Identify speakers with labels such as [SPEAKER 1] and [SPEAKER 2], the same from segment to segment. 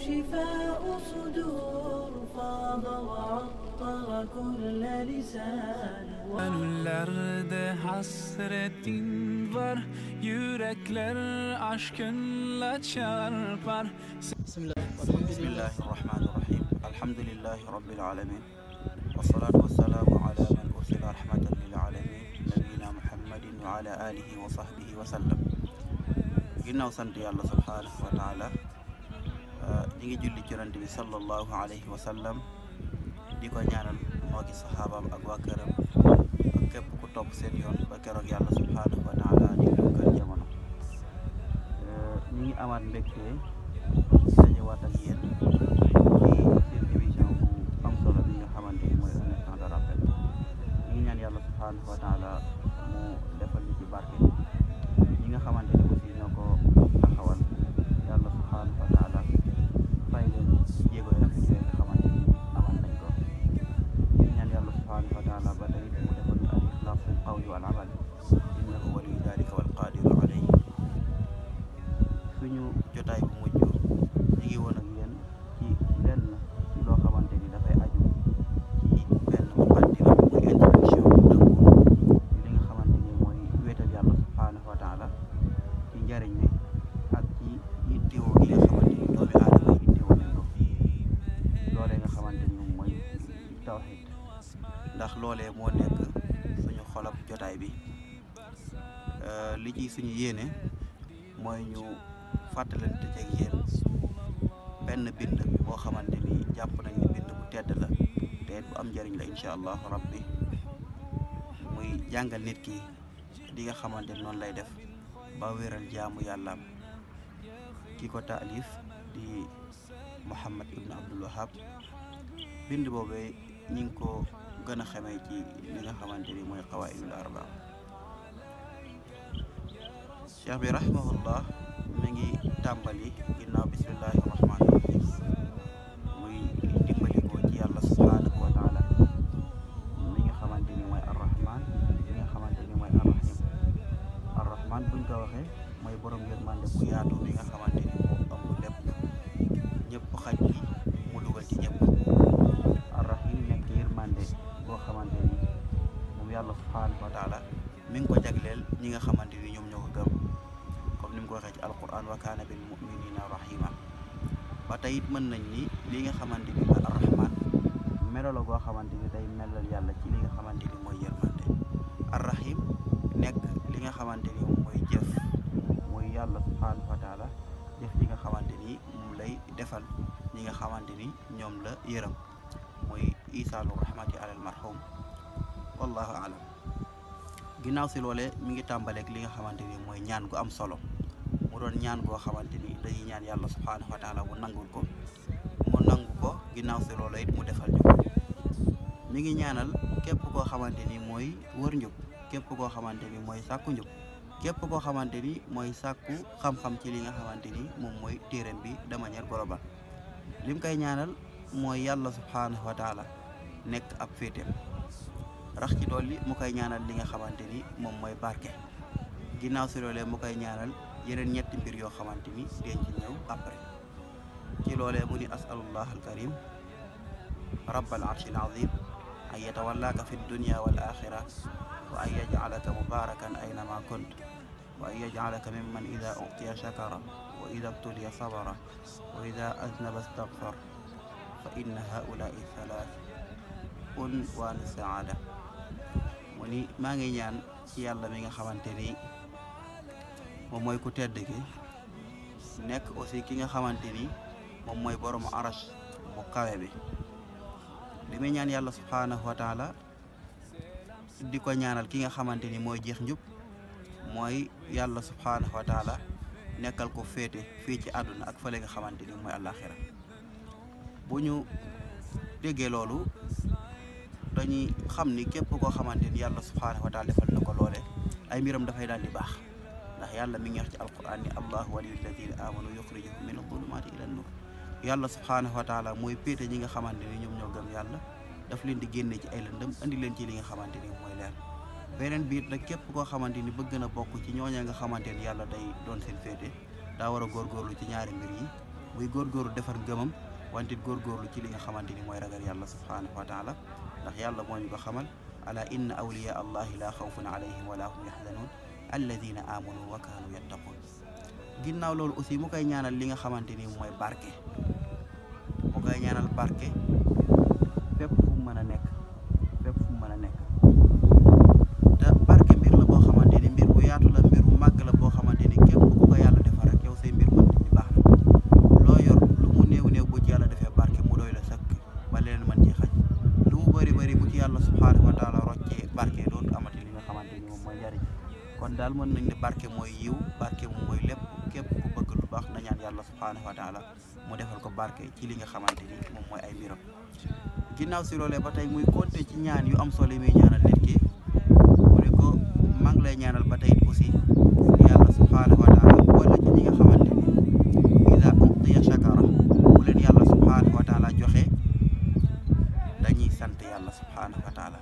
[SPEAKER 1] شفاء صدور فاض وعطر كل لسان
[SPEAKER 2] Gönüllerde hasretin var Yürekler aşkınla çarpar
[SPEAKER 3] بسم الله والحمد
[SPEAKER 4] بسم
[SPEAKER 3] لله
[SPEAKER 4] الله الرحمن الرحيم الحمد لله رب العالمين والصلاة والسلام على من أرسل رحمة للعالمين نبينا محمد وعلى آله وصحبه وسلم ginnaaw sant yàlla subhaanahu wa taala ñi ngi julli ci yonent bi sallallahu alayhi wa sallam di ko ñaanal moo gi saxaabaam ak waa këram ak képp ku topp seen yoon ba keroog yàlla subhaanahu wa taala di dugal jamono ñi ngi amaat mbégte dajewaat ak yéen ci seen émission bu am solo bi nga xamante ni mooy un instant de rappel ñi ngi ñaan yàlla subhaanahu wa taala mu defal ñu ci barke ñi nga xamante ni aussi ñoo ko taxawal yàlla subhaanahu wa taala fay leen jéego yi rafet yooyu nga xamante ni amal nañ ko ñi ñaan yàlla subhaanahu wa taala ba tey mu defal ñu al ixlaasu qawli wal amal innahu waliyu dalika wal qadiru alayhi suñu jotaay bu mujj ñi ngi woon ak yéen ci lenn ci loo xamante ni dafay aju ci benn muqaddima muy introduction bu dëggu ci li nga xamante ni mooy wéetal yàlla subhaanahu wa taala ci njariñ li ak ci yittewoo gi nga xamante ni doomi aadama yi yittewoo nañ ko loolee nga xamante ni moom mooy tawxid ndax loolee moo nekk suñu xolab jotaay bi li ci suñu yéene mooy ñu fàttalante ceeg yéen benn bind boo xamante ni jàpp nañ ni bind bu tedd la te it bu am njëriñ la incha allahu rabbi muy jàngal nit ki li nga xamante ni noonu lay def ba wéral jaamu yàllaam ki ko taalif di Muhammad ibn Abdul Wahab bind boobee ñi ngi ko gën a xamee ci li nga xamante ni mooy qawaidul arba cheikh bi rahimahullah mi ngi tàmbali ginnaaw bismillahi rahmaani rahim muy dimbali ko ci yàlla subhaanahu wa taala mi nga xamante ni mooy arrahman mi nga xamante ni mooy arrahim arrahman buñ ko waxee mooy borom yërmande bu yaatu mi nga xamante ni moo ëmb lépp ñëpp xaj gi mu dugal ci ñëpp arrahim nekk yërmande boo xamante ni moom yàlla subhaanahu wa taala mi ngi ko jagleel ñi nga xamante ni ñoom ñoo ko gëm comme ni mu ko waxee ci alquran wa kaana bil muminina rahima ba tey it mën nañ ni li nga xamante ni mooy arrahman melo la goo xamante ni day melal yàlla ci li nga xamante ni mooy yërmande arrahim nekk li nga xamante ni moom mooy jëf mooy yàlla subhanahu wa taala jëf li nga xamante ni moom lay defal ñi nga xamante ni ñoom la yërëm mooy isaalu rahmati alal marhum wallahu alam ginnaaw si loolee mi ngi tàmbaleek li nga xamante ni mooy ñaan gu am solo mu doon ñaan goo xamante ni dañuy ñaan yàlla subhaanahu wa taala mu nangul ko mu nangu ko ginnaaw si loola it mu defal ñu ko mi ngi ñaanal képp koo xamante ni mooy wër njub képp koo xamante ni mooy sàkku njub képp koo xamante ni mooy sàkku xam-xam ci li nga xamante ni moom mooy téeram bi de manière globale lim koy ñaanal mooy yàlla subhaanahu wa taala nekk ab féeteem rax ci dolli mu koy ñaanal li nga xamante ni moom mooy barke ginnaaw si loolee mu koy ñaanal yeneen ñetti mbir yoo xamante ni den ci ñëw après ci loolee mu ni asalullah alkarim rabbal arshil azim an yatawallaaka fi dunya wal axira wa an yajcalaka mubarakan aynama kunt wa an yajcalaka mimman ida utiya shakara wa ida btuliya sabara wa ida aznaba stagfar fa inna haulai thalath unwaan saada mu ni maa ngi ñaan ci yàlla mi nga xamante ni moom mooy ku tedd ki nekk aussi ki nga xamante ni moom mooy borom arash bu kawe bi li muy ñaan yàlla subhaanahu wa taala di ko ñaanal ki nga xamante ni mooy jeex njub mooy yàlla subhaanahu wa taala nekkal ko féete fii ci àdduna ak fële nga xamante ni mooy àllaaxira bu ñu déggee loolu dañuy xam ni képp koo xamante ni yàlla subhaanahu wa taala defal na ko loole ay mbiram dafay daal di baax ndax yàlla mi ngi wax ci alquran ni allahu waliyu alladina amanu yuxrijuhum min adulumaati ila nur yàlla subhaanahu wa taala mooy péete ñi nga xamante ni ñoom ñoo gëm yàlla daf leen di génne ci ay lëndëm andi leen ci li nga xamante ni mooy leer beneen biir nag képp koo xamante ni bëgg na bokk ci ñooña nga xamante ni yàlla day doon seen féete daa war a góorgóorlu ci ñaari mbir yi muy góorgóorlu defar ngëmam wante góorgóorlu ci li nga xamante ni mooy ragal yàlla subhanahu wa taala ndax yàlla moo ñu ko xamal ala inna awliya allahi la xawfun alayhim wala hum yaxzanun alladina amanu wa kaanu yattaqun ginnaaw loolu aussi mu koy ñaanal li nga xamante ni mooy barke mu koy ñaanal barke fépp fu mu mën a nekk fépp fu mu mën a nekk te barke mbir la boo xamante ni mbir bu yaatu la mbir bu màgg la boo xamante ni képp ku ko yàlla defal rek yow say mbir mën di baax na loo yor lu mu néew néew bu ci yàlla defee barke mu doy la sëkk ba leneen mën ci xaj lu mu bëri bëri bu ci yàlla subhaanahu wa taala roccee barke dootu amati li nga xamante ni moom mooy njariñ kon daal mën nañ ne barke mooy yiw barke moom mooy lépp képp ku bëgg lu baax na ñaan yàlla subhaanahu wa taala mu defal ko barke ci li nga xamante ni moom mooy ay mbiram ginnaaw si loolee ba tey muy compter ci ñaan yu am solo yi muy ñaanal nit ki mu ne ko maa ngi lay ñaanal ba tey aussi yàlla subhaanahu wa taala boole ci ñi nga xamante ni ida utiya shakara bu leen yàlla subhaanahu wa taala joxe dañuy sant yàlla subhaanahu wa taala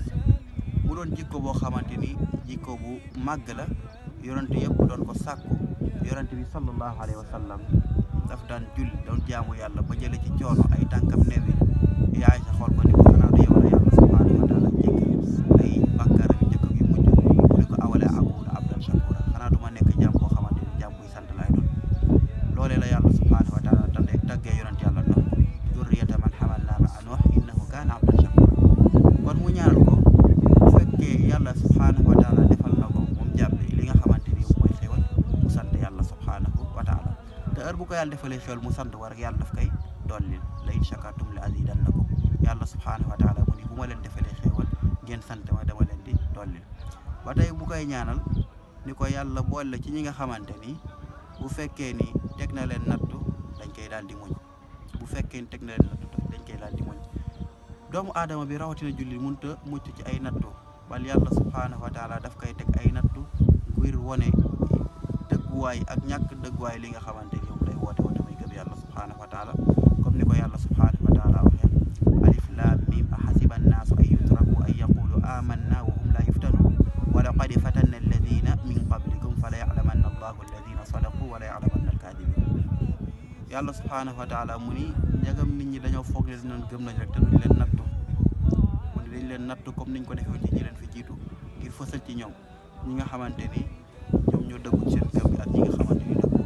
[SPEAKER 4] mu doon jikko boo xamante ni jikko bu màgg la yonent yëpp doon ko sàkku yonent bi sallallahu alayhi wa sallam daf daan julli doon jaamu yàlla ba jële ci coono ay tànkam newi yaay sa xool ko ni ko xanaa du yow la yàlla subhaanahu wa taala jéggal ay bàkkaaram yu njëkk yu mujj mu ne ko awale akuna abdan shakura xanaa du ma nekk jaam boo xamante ni jaam buy sant laay doon loolee la yàlla subhaanahu wa taala tande taggee yonent yàlla Nuux durriyata man hamalnaa ma'a Nuux innahu kaana abdan shakura kon mu ñaanal ko bu fekkee yàlla subhaanahu wa taala defal na ko moom jàppe li nga xamante ni mooy xéwal mu sant yàlla subhaanahu wa taala te heure bu ko yàlla defalee xéwal mu sant war yàlla daf koy dollil la in shakartum la azidannakum yàlla subhaanahu wa taala mu ni bu ma leen defalee xéewal ngeen sant ma dama leen di dollil ba tey bu koy ñaanal ni ko yàlla boole ci ñi nga xamante ni bu fekkee ni teg na leen nattu dañ koy daal di muñ bu fekkee ni teg na leen nattu dañ koy daal di muñ doomu aadama bi rawatina julli mënut a mucc ci ay nattu bal yàlla subhaanahu wa taala daf koy teg ay nattu ngir wone dëgguwaay ak ñàkk dëgguwaay li nga xamante ni moom lay woote woote muy gëm yàlla subhaanahu wa taala comme ni ko yàlla subhaanahu wa taala waxee alif laam mim ahasiba annaasu an yutraku an yaqulu amanna wa hum laa yuftanun wa laqad fatanna alladina min qablikum fala yaclamanna allahu alladina sadaqu wala yaclamanna alkaadibin yàlla subhaanahu wa taala mu ni njagam nit ñi dañoo foog ne dinañ gëm nañ rek te duñ leen nattu mu ni dañ leen nattu comme niñ ko defee ci ñi leen fi jiitu ngir fësal ci ñoom ñi nga xamante ni ñoom ñoo dëggu seen gëm bi ak ñi nga xamante ni dëggu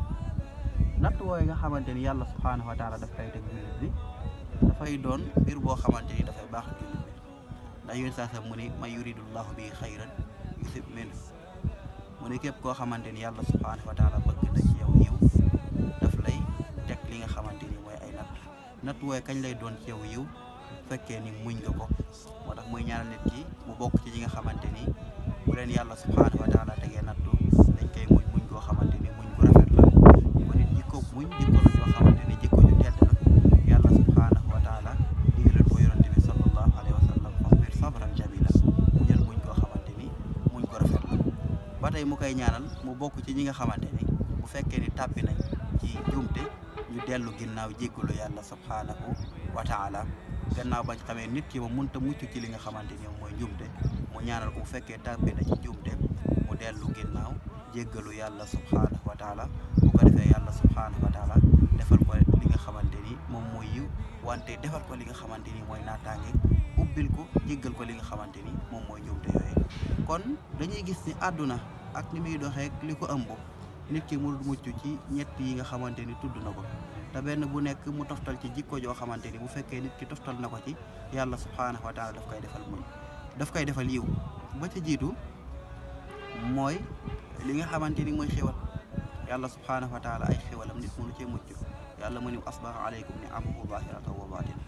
[SPEAKER 4] natt wooyu nga xamante ni yàlla subhaanahu wa taala daf koy teg jullit bi dafay doon mbir boo xamante ni dafay baax jullit bi ndax yéen saa sa mu ni man yuridullahu bi xayran yusib min mu ni képp koo xamante ni yàlla subhaanahu wa taala bëgg na ci yow yiw daf lay teg li nga xamante ni mooy ay natt natt wooyu kañ lay doon ci yow yiw fekkee ni muñ nga ko moo tax muy ñaanal nit ki mu bokk ci ñi nga xamante ni bu leen yàlla subhaanahu wa taala tegee nattu dañ koy muñ muñ koo xamante ni muñ gu rafet la ba nit jikko muñ jikko la joo xamante ni jikko ju tedd la yàlla subhaanahu wa taala digalal ko yonante bi sallallahu alayhi wa sallam fasbir sabran jamila mu jël muñ koo xamante ni muñ ko rafet la ba tey mu koy ñaanal mu bokk ci ñi nga xamante ni bu fekkee ni tàbbi nañ ci jumte ñu dellu ginnaaw jéggalu yàlla subhaanahu wa taala gannaaw bañ xamee nit ki moom mënta mucc ci li nga xamante ni mooy njumte mu ñaanal ko bu fekkee tàbbi na ci njumte mu dellu ginnaaw jéggalu yàlla subhaanahu wa taala bu ko defee yàlla subhaanahu wa taala defal ko li nga xamante ni moom mooy yiw wante defal ko li nga xamante ni mooy naataange ubbil ko jéggal ko li nga xamante ni moom mooy njumte yooyu kon dañuy gis ni àdduna ak ni muy doxee li ko ëmb nit ki mu mucc ci ñett yi nga xamante ni tudd na ko te benn bu nekk mu toftal ci jikko joo xamante ni bu fekkee nit ki toftal na ko ci yàlla subhaanahu wa taala daf koy defal muñ daf koy defal yiw ba ca jiitu mooy li nga xamante ni mooy xéwal yàlla subhaanahu wa taala ay xéwalam nit mënu cee mucc yàlla mu ni asbaha aleykum ni amahu zahiratan wa batina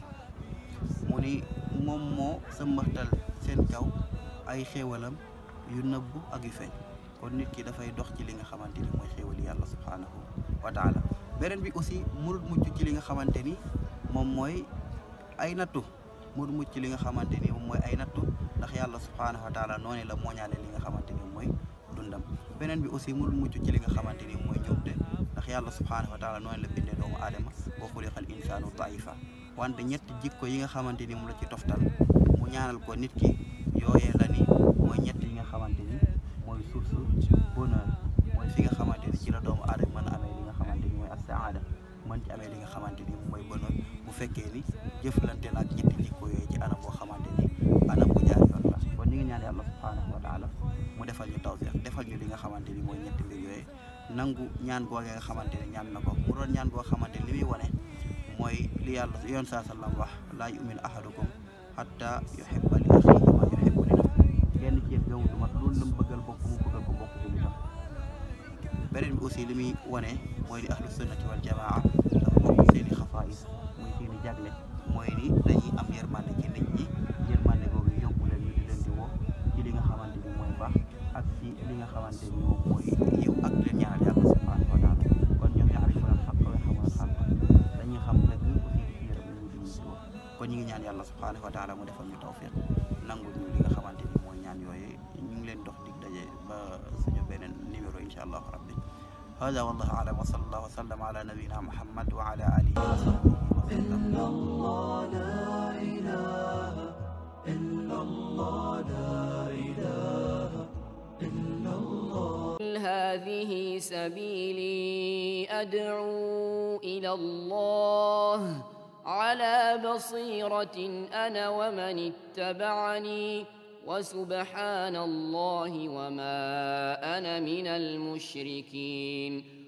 [SPEAKER 4] mu ni moom moo sëmbaxtal seen kaw ay xéwalam yu nëbbu ak yu feeñ kon nit ki dafay dox ci li nga xamante ni mooy xéwali yàlla subhaanahu wa taala beneen bi aussi mënut mucc ci li nga xamante ni moom mooy ay nattu mënut mucc ci li nga xamante ni moom mooy ay nattu ndax yàlla subhaanahu wa taala noonu la mooñaale li nga xamante ni mooy dundam beneen bi aussi mënut mucc ci li nga xamante ni mooy njuumte ndax yàlla subhaanahu wa taala noonu la bindee doomu aadama wa xuliqal insaanu daifa wante ñetti jikko yi nga xamante ni moom la ci toftal mu ñaanal ko nit ki yooyee la ni mooy ñett yi nga xamante ni mooy source bonheur mooy fi nga xamante ni ci la doomu aadama mën a amee li nga xamante ni mooy as saada mën ci amee li nga xamante ni mooy bonheur bu fekkee ni jëflante na ak ñetti jikko yooyu ci anam boo xamante ni anam bu jaar yoon la kon ñu ngi ñaan yàlla subhanahu wa taala mu defal ñu tawfiq defal ñu li nga xamante ni mooy ñetti mbir yooyu nangu ñaan googee nga xamante ni ñaan na ko mu doon ñaan goo xamante ni li muy wane mooy li yàlla yoon saa sallam wax laa yu'minu ahadukum hatta yuhibba li axiihi ma yuhibbu li nafsihi kenn ci yéen gëmu du mat loolu la mu bëggal bokk mu bëggal ko bokk jullitam beneen bi aussi li muy wane mooy li ahlu sunnati wal jamaa dafa bokk seen i xasaayis muy seen i jagle mooy ni dañuy am yërmande ci nit ñi yërmande googu yóbbu leen ñu di leen di woo ci li nga xamante ni mooy baax ak ci li nga xamante ni moom mooy yiw ak leen ñaanal yàlla subhanahu wa taala kon ñoom yaarifuuna al-xaqqa wa yaxamuuna al-xaqqa dañuy xam dëgg aussi di ci yërëm ñu di ñu ci woo kon ñu ngi ñaan yàlla subhanahu wa taala mu defal ñu tawfiq nangul ñu li nga xamante ni mooy ñaan yooyu ñu ngi leen dox dig daje ba suñu beneen numéro incha allahu rabbi هذا والله أعلم وصلى الله وسلم على نبينا محمد وعلى آله وصحبه وسلم
[SPEAKER 1] الله لا إله إلا الله لا إله إلا الله
[SPEAKER 3] هذه سبيلي أدعو إلى الله على بصيرة أنا ومن اتبعني وسبحان الله وما أنا من المشركين